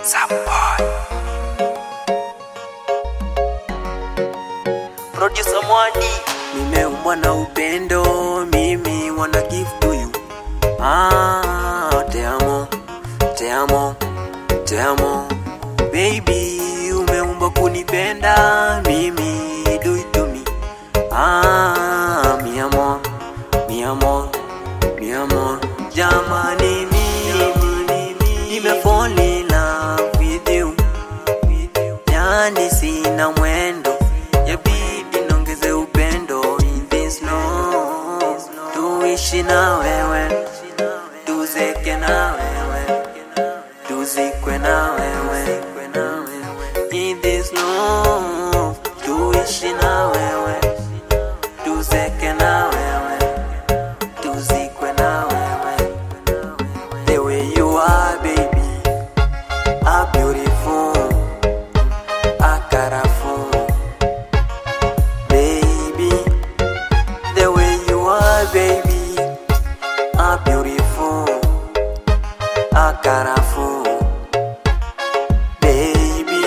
Samboy. Producer Mwadi. Nimeumbwa na upendo, mimi wanna give to you. Ah, te amo, te amo, te amo. Baby, umeumbwa kunipenda, mimi do it to me. Ah, mi amor, mi amor, mi amor. Jamani, mimi nime fall in love with you. Yani sina mwendo, yabidi nongeze upendo in this love. Tuishi na wewe, tuzeke na wewe, tuzikwe na wewe. In this love, tuishi na wewe, tuzeke na wewe, tuzikwe na wewe. The way you are, baby, are beautiful. Akarafu, baby, the way you are, baby, are beautiful. Akarafu, baby.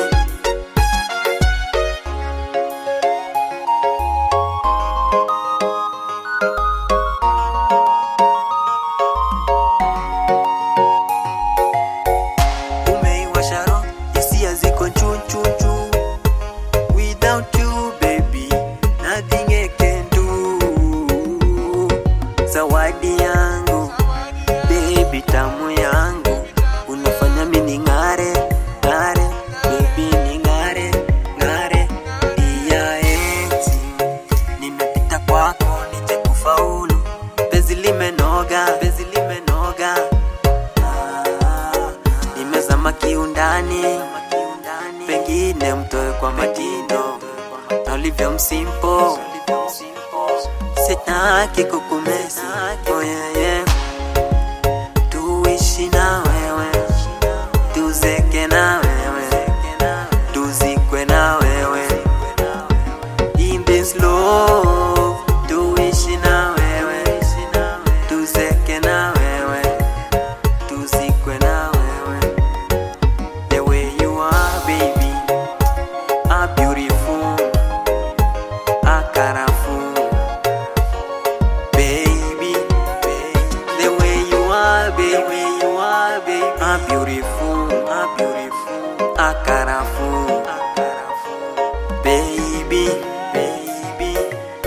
Umeiwasha roho, hisia ziko chuchuchu. Without you, baby, nothing I can do. Zawadi yangu, baby, tamu yangu, unafanya mimi ng'are, ng'are, baby, ni ng'are, ng'are. Dia eti, nimepita kwako, nije kufaulu. Penzi limenoga, penzi limenoga. Ah, nimezama kiundani, pengine mtoe kwa matindo na ulivyo msimpo, sitaki kukumesi oh yeah, yeah. Tuishi na wewe, tuzeke na wewe, tuzikwe na wewe in this love. Tuishi na wewe, tuzeke na wewe, tuzikwe na wewe. The way you are, baby, are beautiful, are colorful, baby. The way you are, baby, you are, baby, are beautiful, are beautiful, are colorful, baby, baby.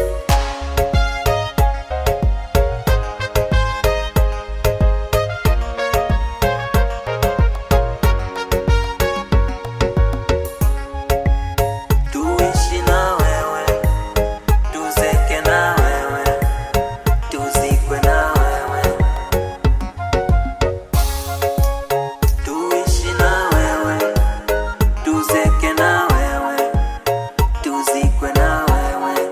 Tuishi na wewe, tuzeke na wewe, tuzikwe na wewe. Tuishi na wewe, tuzeke na wewe, tuzikwe na wewe.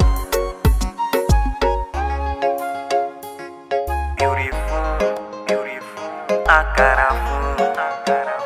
Beautiful, beautiful, akarafu, akarafu.